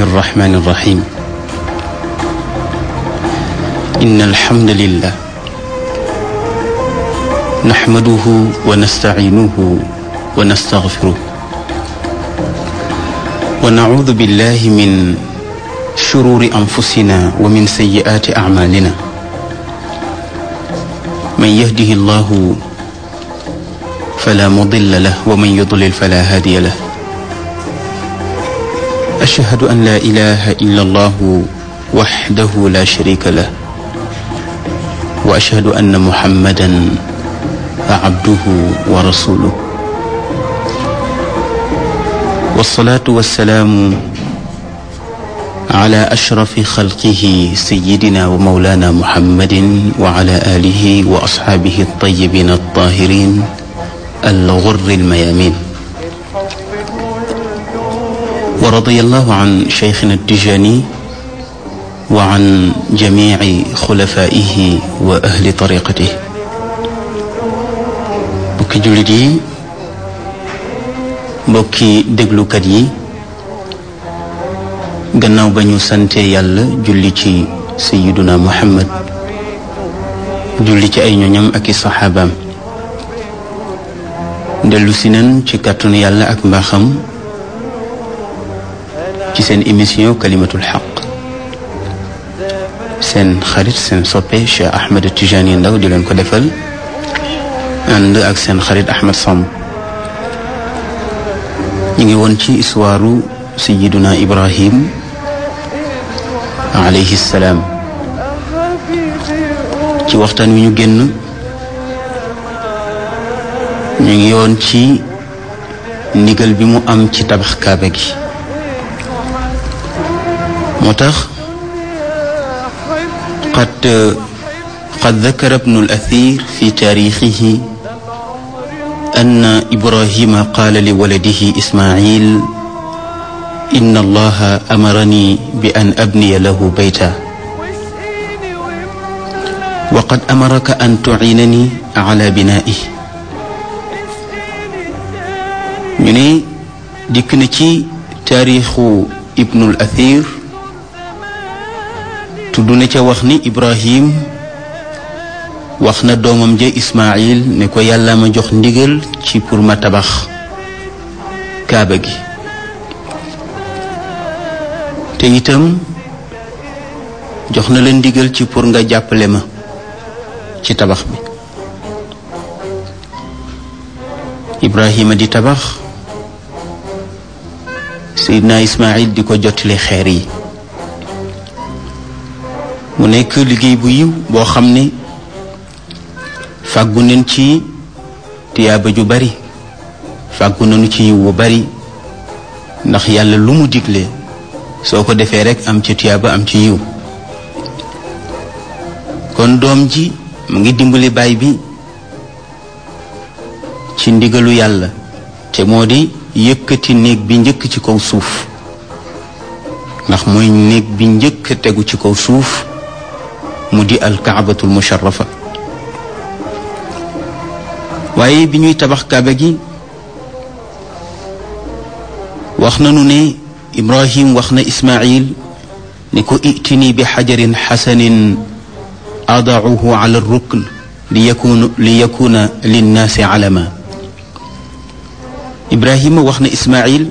الرحمن الرحيم إن الحمد لله نحمده ونستعينه ونستغفره ونعوذ بالله من شرور أنفسنا ومن سيئات أعمالنا من يهده الله فلا مضل له ومن يضلل فلا هادي له أشهد أن لا إله إلا الله وحده لا شريك له وأشهد أن محمدا عبده ورسوله والصلاة والسلام على أشرف خلقه سيدنا ومولانا محمد وعلى آله وأصحابه الطيبين الطاهرين الغر الميامين ورضي الله عن شيخنا التجاني وعن جميع خلفائه وأهل طريقته mbokki jullit yi mbokki déglukat yi gannaaw ba ñu sante yàlla julli ci sayiduna muhammad julli ci ay ñoñam ak i saxaabaam dellu si nan ci kàttanu yàlla ak mbaaxam ci seen émission kalimatul xaq seen xarit seen soppe Cheikh Ahmed Tijani Ndaw di leen ko defal ànd ak seen xarit Ahmed Samb ñu ngi woon ci histoire sayiduna Ibrahim alayhi salaam ci waxtaan wi ñu génn ñu ngi yoon ci ndigal bi mu am ci tabax kaaba gi moo tax qad qad dakara ibnu al-athir fi taarixihi anna ibrahima qaala li waladihi ismail inna allaha amarani bi an abniya lahu bayta wa qad amaraka an tuciinani ala binaa'ihi ñu ne dikk na ci taarixu ibnul athir tudd na ca wax ni ibrahim wax na doomam ja ismail ne ko yàlla ma jox ndigal ci pour ma tabax kaaba gi te itam jox na la ndigal ci pour nga jàppale ma ci tabax bi ibrahima di tabax seydina ismail di ko jottali xeer yi mu nekk liggéey bu yiw boo xam ne fàggu nañ ci tiyaaba ju bari fàggu nañu ci yiw bu bari ndax yàlla lu mu digle soo ko defee rekk am ci tiyaaba am ci yiw kon doom ji mu ngi dimbali baay bi ci ndigalu yàlla te moo di yëkkati néeg bi njëkk ci kaw suuf ndax mooy néeg bi njëkk tegu ci kaw suuf mu di alkaabatul musharrafa waaye bi ñuy tabax kaaba gi wax nanu ne ibrahim wax na ismail ni ko itini bi xajarin xasanin adauhu ala rukn li yakuna li yakuna linnaasi alama ibrahima wax na ismail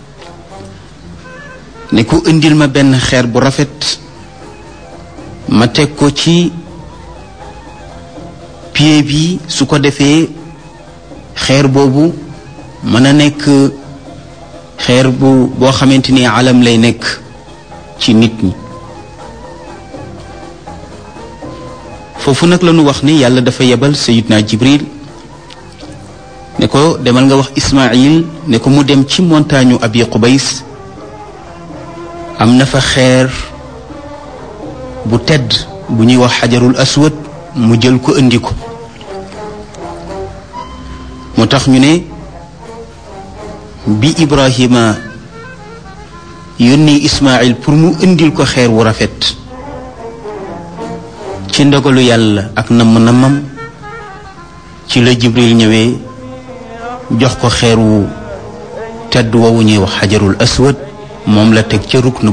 ne ko indil ma benn xeer bu rafet ma teg ko ci pied bi su ko defee xeer boobu mën a nekk xeer bu boo xamante ni alam lay nekk ci nit ñi foofu nag la ñu wax ni yàlla dafa yebal sayidna jibril ne ko demal nga wax ismail ne ko mu dem ci montagne abi qubays am na fa xeer bu tedd bu ñuy wax xajarul aswad mu jël ko indi ko moo tax ñu ne bi ibrahima yónni ismail pour mu indil ko xeer wu rafet ci ndogalu yàlla ak namm-nammam ci la jibril ñëwee jox ko xeer wu tedd woowu ñuy wax xajarul aswad moom la teg ca rukn